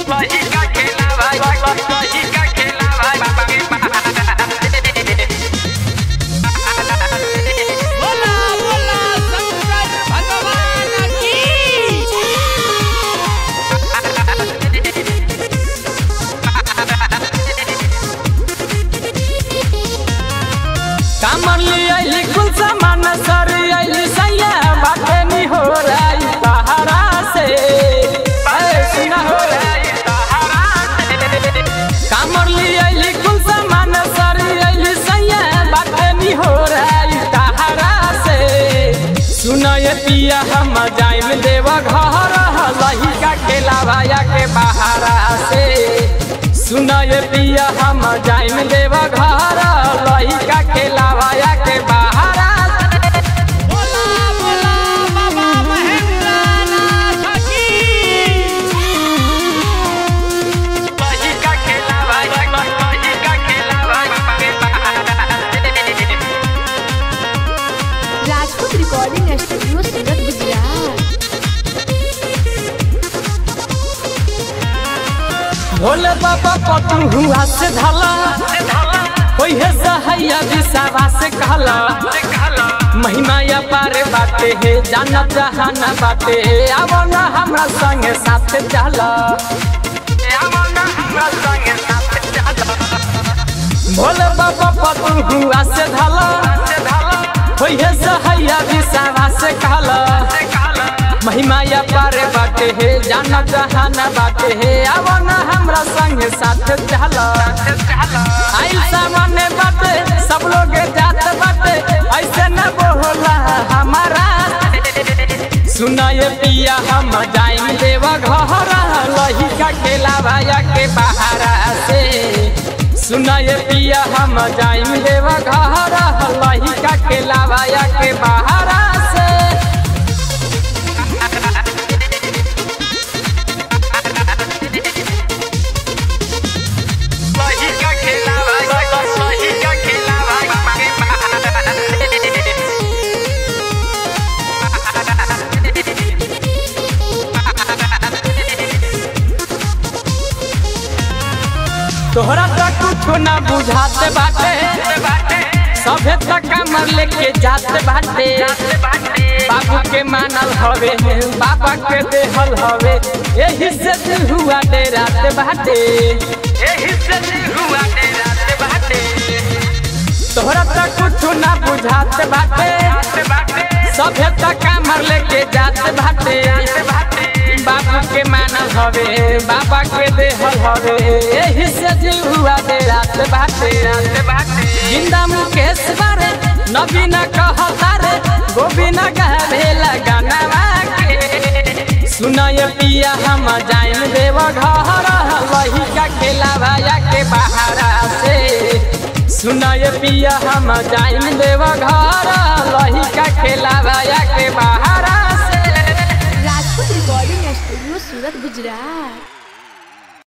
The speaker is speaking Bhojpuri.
वही का खेला भाई वही का खेला भाई बोला बोला शंकर भगवान की कामर ले आइली कुल सामान सर आइली सैया बाटे नी हो रही सहारा से अरे सुना हो रही सहारा से कामर ले आइली कुल सामान सर आइली सैया बाटे नी हो रही सहारा से सुना ये पिया हम जाइम देव घर लही का खेला भाया के बहारा से सुना ये पिया हम जाइम देव घर लही का खेला भाया के बहारा से बोला बोला बाबा महेंद्रनाथ की वही का खेला भाई वही का खेला भाई राजपूत रिकॉर्डिंग स्टूडियो सूरत गुजरात भोले बाबा पतू हुआ से धला ओहे सहैया विसावा से कहला महिमा या पारे बाटे हे जाना जहाना बाटे हे आवो ना हमरा संगे साथ चला भोले बाबा पतू हुआ से धला ओहे सहैया विसावा से कहला महिमा या पारे बाटे हे जाना जहाना बाटे हे आवो ना हमरा संगे साथ चला आइल सामने बाटे सब लोग जात बाटे ऐसे न बोला हमारा सुना ये पिया हम जाइम देवा घर लही का खेला भाया के बहारा से सुना ये पिया हम जाइम देवा घर लही का खेला भाया के बहारा से वही का खेला भाई वही का खेला तोहरा तक कुछ ना बुझाते बाटे सभे तक कमर लेके जाते बाटे बाबू के मानल हवे बाबा के देहल हवे यही से दिल हुआ डेराते बाटे यही से हुआ तेरा से बाटे तोहरा तक कुछ ना बुझाते बाटे सभे तक कमर लेके जाते बाटे बाबू के मानल हवे बाबा के देहल हवे यही से दिल हुआ डेराते बाटे जिंदा मुकेश बारे नवीना कहता रे गोविना कहले गाना के सुनय पिया हम जाइम देव घर लही का खेला भाया के बहारा से सुनय पिया हम जाइम देव घर लही का खेला भाया के बहारा से राजपूत रिकॉर्डिंग स्टूडियो सूरत गुजरात